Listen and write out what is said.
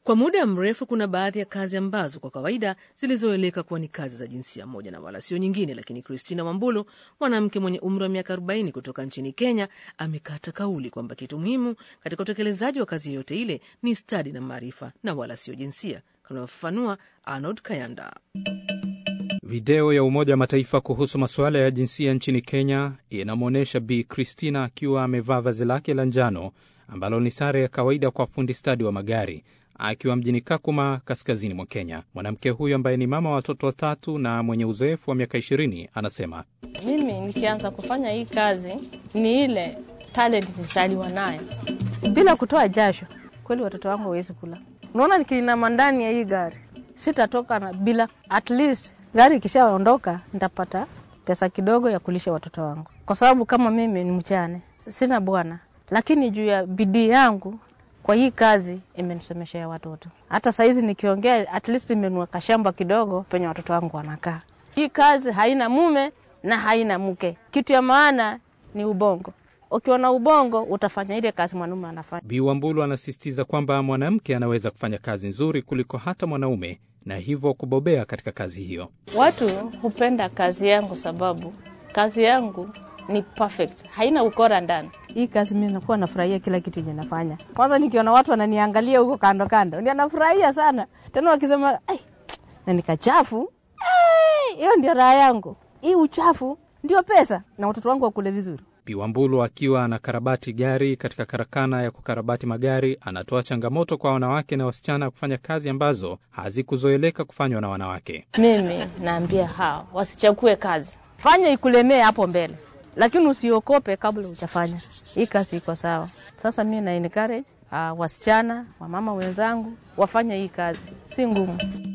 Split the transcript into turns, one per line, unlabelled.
Kwa muda mrefu kuna baadhi ya kazi ambazo kwa kawaida zilizoeleka kuwa ni kazi za jinsia moja na wala sio nyingine, lakini Christina Wambulu, mwanamke mwenye umri wa miaka 40 kutoka nchini Kenya, amekata kauli kwamba kitu muhimu katika utekelezaji wa kazi yoyote ile ni stadi na maarifa na wala sio jinsia, kanayofafanua Arnold Kayanda.
Video ya Umoja wa Mataifa kuhusu masuala ya jinsia nchini Kenya inamwonyesha Bi Christina akiwa amevaa vazi lake la njano ambalo ni sare ya kawaida kwa fundi stadi wa magari akiwa mjini Kakuma, kaskazini mwa Kenya. Mwanamke huyu ambaye ni mama wa watoto watatu na mwenye uzoefu wa miaka ishirini anasema,
mimi nikianza kufanya hii kazi ni ile talent nizaliwa nayo, bila kutoa jasho. Kweli watoto wangu hawezi kula. Unaona, nikiinama ndani ya hii gari sitatoka na bila, at least gari ikishaondoka nitapata pesa kidogo ya kulisha watoto wangu, kwa sababu kama mimi ni mchane, sina bwana, lakini juu ya bidii yangu kwa hii kazi imenisomeshea watoto. Hata sahizi nikiongea, at least imenua kashamba kidogo penye watoto wangu wanakaa. Hii kazi haina mume na haina mke. Kitu ya maana ni ubongo. Ukiwa na ubongo utafanya ile kazi mwanaume anafanya.
Bi Wambulu anasisitiza kwamba mwanamke anaweza kufanya kazi nzuri kuliko hata mwanaume na hivyo kubobea katika kazi hiyo.
Watu hupenda kazi yangu sababu kazi yangu ni perfect, haina ukora ndani.
Hii kazi mimi nakuwa nafurahia kila kitu yenye nafanya. Kwanza nikiona watu wananiangalia huko kando kando, ndio nafurahia sana. Tena wakisema ai, na nikachafu hiyo, ndio raha yangu. Hii uchafu ndio pesa, na watoto wangu wakule vizuri.
Biwambulu akiwa anakarabati gari katika karakana ya kukarabati magari, anatoa changamoto kwa wanawake na wasichana kufanya kazi ambazo hazikuzoeleka kufanywa na wanawake.
Mimi naambia hao wasichague kazi,
fanya ikulemee hapo mbele lakini usiokope kabla hujafanya hii kazi. Iko sawa. Sasa mi na encourage uh, wasichana wamama wenzangu wafanye hii kazi, si ngumu.